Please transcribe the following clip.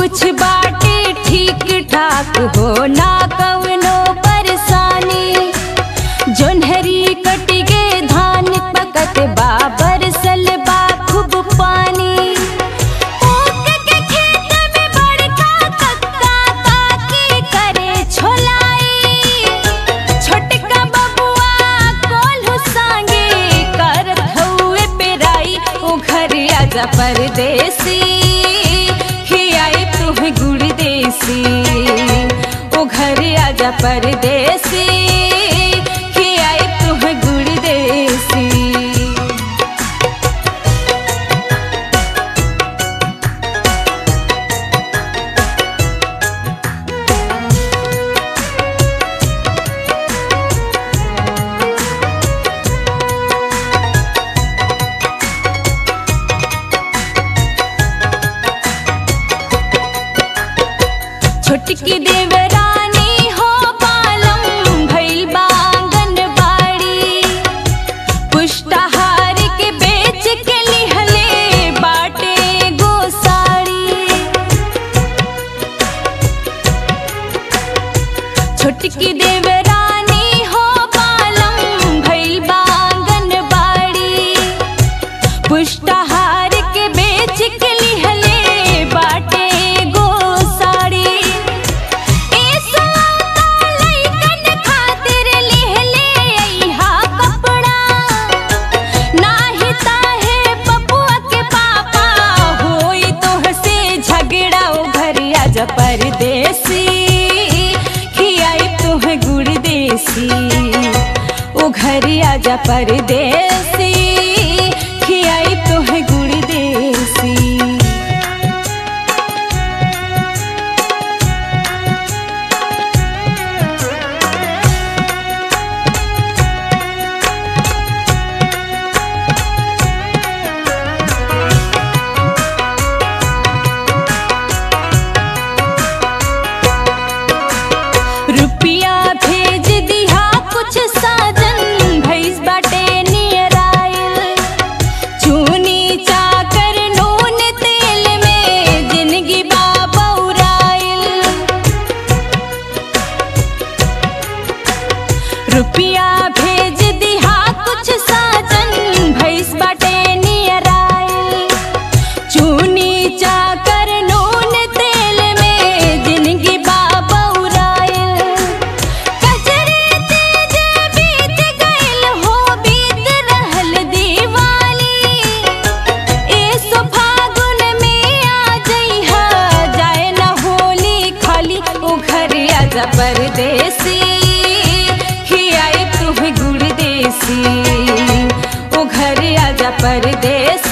कुछ बाटे ठीक ठाक हो ना कवनो परेशानी जोन्हरी कट गे धान पकत बाबर सलबा खूब पानी ऊख के खेत में बड़का कक्का काकी करे छोलाई छोटका बबुआ कोल्हू सांगे करत हउए पेराई ओ घर आजा परदेसी खियाई तुह गुड़ देसी ओ घर आजा परदेसी खियाई तुह गुड़ देसी छोटकी देवरानी हो पालम भइल बांगन बाड़ी पुष्टाहार के बेच के लिहले बाटे गोसाड़ी छोटकी देवरानी हो पालम भइल बांगन बाड़ी पुष्टाहार के बेच के लिहले बाटे गोसाड़ी ए सौदा लइकन खातिर लिहले अइहा कपड़ा नाही ताहे बबुआ के पापा होई तोहसे झगड़ा ओ घर आजा परदेसी खियाई तुह गुड़ देसी ओ घर आजा परदेसी खियाई तुह गुड़ देसी रुपिया भेज दिहा कुछ साजन भैस बाटे नियर आइल चूनी चाकर नून तेल में जिंदगी बाबौराइल रुपिया भेज दिहा कुछ साजन भैस बाटे नियर आइल चूनी चाकर नून तेल में जिंदगी बाबौराइल कजरे तेज बीत गइल हो बीत रहल दिवाली ए सो फागुन में आ जइहा जाए न होली खाली ओ घर आजा परदेसी खियाई तुह गुड़ देसी ओ घर आजा परदेसी